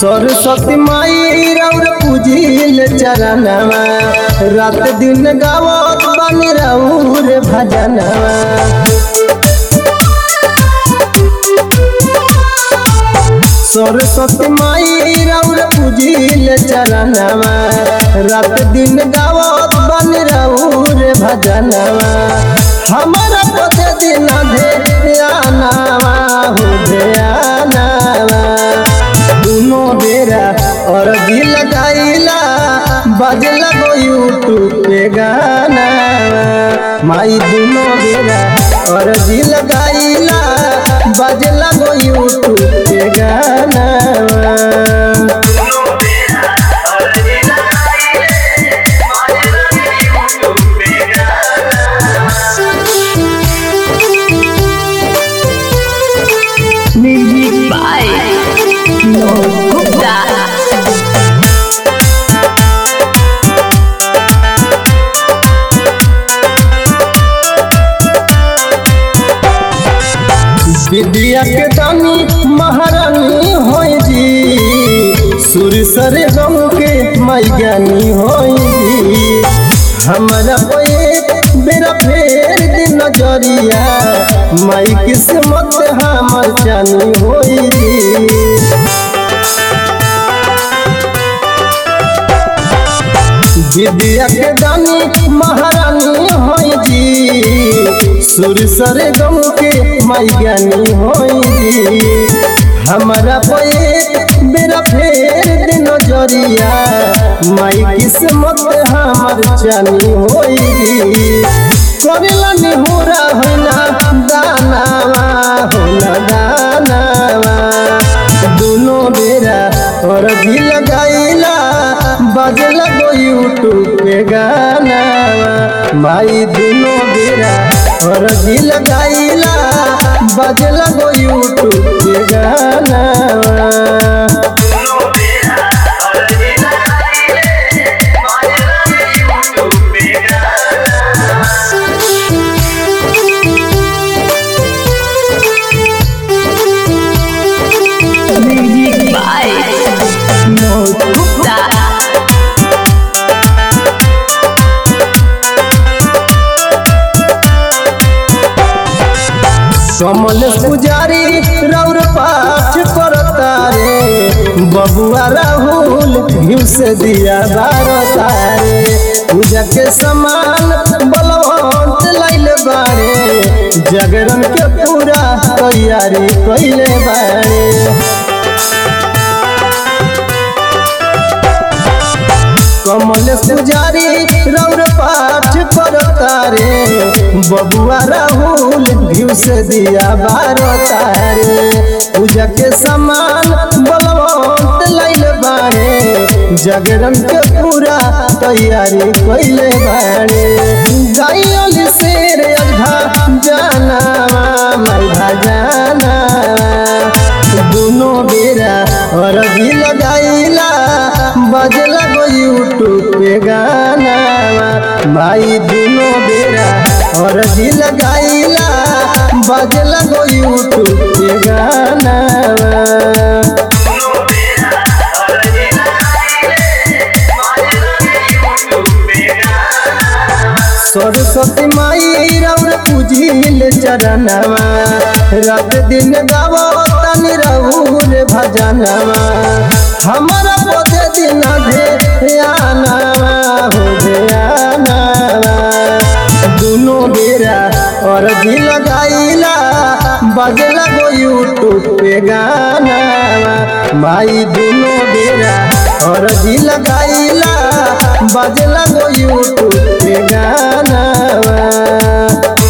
सरस्वती माई रौर पूजिल चरणवा रात दिन गावत बन रौर भजनवा सरस्वती माई रौर पूजिल चरणवा रात दिन गावत बन रौर भजनवा हमारा पते दिन ध्यानवा हो ध्यानवा दुनो बेरा और दिल गाइला बजला गो यूट्यूब पे गाना माई दुनो बेरा और दिल गाइला बजला गो यूट्यूब पे गाना Music by Vinod Gupta. विद्या के दानी महारानी होई जी सुर सर गम के माई ज्ञानी होई जी हमारा एक बेरा फेर दिन नजरिया माई किस्मत हमर जानी होई जी विद्या के दानी महारानी होई जी सुर सर गम के माई ज्ञानी होई जी हमारा पे बेरा फेर दिन नजरिया माई किस्मत हमर जानी होई जी करेला निहोरा होना दानावा होना दानावा दुनो बेरा और भी लगाइला बजला गो यूट्यूब पे गाना माई दुनो बेरा और भी लगाइला बजला गो यूट्यूब पे गाना Music by Vinod Gupta. कमल पुजारी रौर पाठ करता रे बबुआ राहुल घिउ से दिया बारता रे पूजा के समान बलवंत लाइल बारे जागरण के पूरा तैयारी कैले बारे कमल पुजारी रौर पाठ करता रे बबुआ राहुल घिउ से दिया बारता रे पूजा के समान बलवंत लाइल बारे जागरण के पूरा तैयारी कैले बारे गायल शेर अघा जानावा मरघा जानावा दुनो बेरा और भी लगाइला बजला गो यूट्यूब पे गाना माई दुनो बेरा और भी लगाइला बजला गो यूट्यूब पे गाना सरस्वती माई रौर पूजिल चरणवा रात दिन गावो तनि रहुर भजनवा हमारा पदे दिन ध्यानवा हो ध्यानवा दुनो बेरा और भी लगाइला बजला गो यूट्यूब पे गाना माई दुनो बेरा और भी लगाइला बजला गो यूट्यूब पे गाना